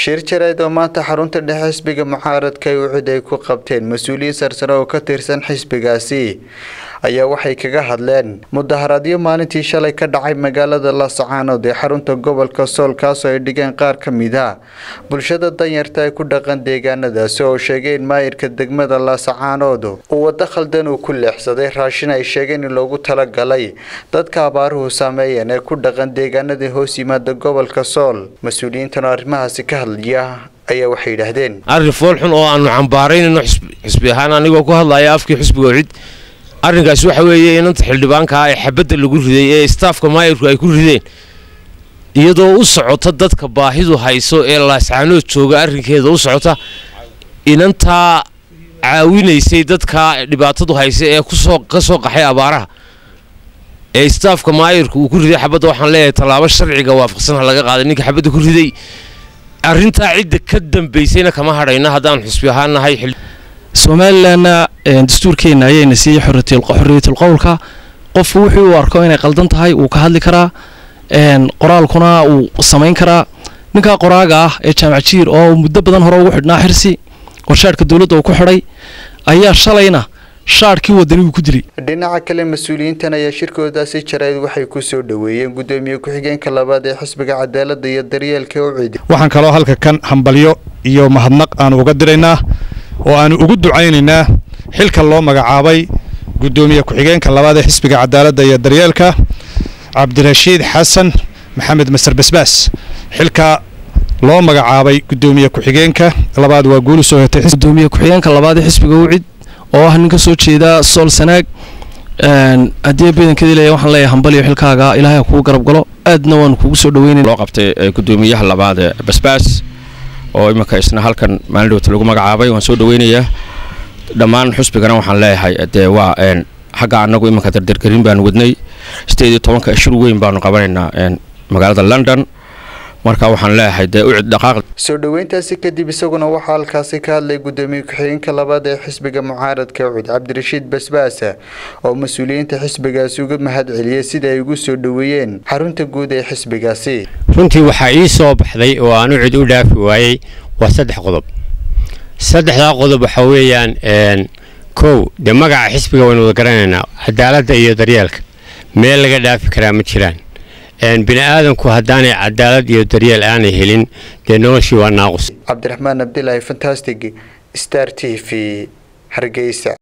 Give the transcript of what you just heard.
shir jareed oo maanta xarunta dhexe xisbiga mucaaradka ay ucid ay ku qabteen mas-uuliyiin sarsare oo ka tirsan xisbigaasi ayaa waxay kaga hadleen mudaharaadyo maalintii shalay ka dhacay magaalada laascaanood ee xarunta gobolka sool kaasoo ay dhigeen qaar ka mid a bulshada danyarta ay ku dhaqan deegaanadaasi oo sheegay in maayirka degmada laascaanood uu waddo khaldan uu ku leexsaday raashin ay sheegeen in loogu talagalay dadka abaaruhu saameeyeen ee ku dhaqan deegaanada hoos yimaada gobolka sool mas-uuliyiintan oo arrimahaasi ka hadlaya ayaa waxay yidhaahdeen arrin foolxun oo aanu cambaaraynayno xisbi ahaan anigoo ku hadlaya afkii xisbiga ocid arrinkaasi waxa weeye inanta xildhibaankaa ee xabadda lagu riday ee istaafka maayirku ay ku rideen iyadoo u socota dadka baahidu hayso ee laascaanood jooga arrinkeeda u socota inantaa caawinaysay dadka dhibaatadu haysa ee kusoo ka soo qaxay abaaraha ee istaafka maayirku uu ku riday xabadda waxaan leeyahay tallaabo sharciga waafaqsan ha laga qaaday ninka xabadda ku riday arrintaa cidda ka dambaysayna kama hadhayna haddaan xusbi ahaan nahay somalilanna dastuurkeenna ayayna siiyey xorriyatul qowlka qofku wuxuu u arko inay qaldan tahay wuu ka hadli karaa qoraalkuna wuu samayn karaa ninkaa qoraaga ah ee jaamac jiir oo muddo badan hore ugu xidhnaa xirsi warshaadhka dowladda uu ku xidhay ayaa shalayna shaadhkii wadani uu ku dilay dhinaca kale mas-uuliyiintan ayaa shirkoodaasi jareed waxay ku soo dhoweeyeen gudoomiye ku-xigeenka labaad ee xisbiga cadaaladda iyo daryeelka ucid waxaan kaloo halka kan hambalyo iyo mahadnaq aanu uga diraynaa oo aanu ugu ducaynaynaa xilka loo magacaabay gudoomiye ku-xigeenka labaad ee xisbiga cadaaladda iyo daryeelka cabdirashiid xasan maxamed masar basbaas xilka loo magacaabay gudoomiye ku-xigeenka labaad waa guuli soo hetay gudoomiye ku-xigeenka labaad ee xisbiga ucid oo ah nin ka soo jeeda sool sanaag haddii badankeeda leeyahay waxaan leeyahay hambaliyo xilkaaga ilaahay kugu garab galo aadna waanu kugu soo dhaweynay loo qabtay gudoomiyaha labaad ee basbaas oo iminka isna halkan maalin dhowta lagu magacaabay waan soo dhaweynayaa dhammaan xusbigana waxaan leeyahay dee waa xagga annagu iminka dardargerin baanu wadnay sideed iyo tobanka shir weyn baanu qabanaynaa magaalada london marka waxaan leeyahay dee ucid dhaqaaq soo dhoweyntaasi kadib isaguna waxaa halkaasi ka hadlay gudoomiye ku-xigeenka labaad ee xisbiga mucaaradka ucid cabdirashiid basbaasa oo mas-uuliyiinta xisbigaasi uga mahad celiyey sida ay ugu soo dhoweeyeen xarunta guud ee xisbigaasi runtii waxaa ii soo baxday oo aan ucid u dhaafi waayey waa saddex qodob saddexdaa qodob waxaa weeyaan kow dee magaca xisbiga waynu wada garanaynaa cadaaladda iyo daryeelka meel laga dhaafi karaa ma jiraan bini aadanku haddaanay cadaalad iyo daryeel aanay helin dee noloshii waa naaqus cabdiraxmaan abdilaahi fantastic star t v hargeysa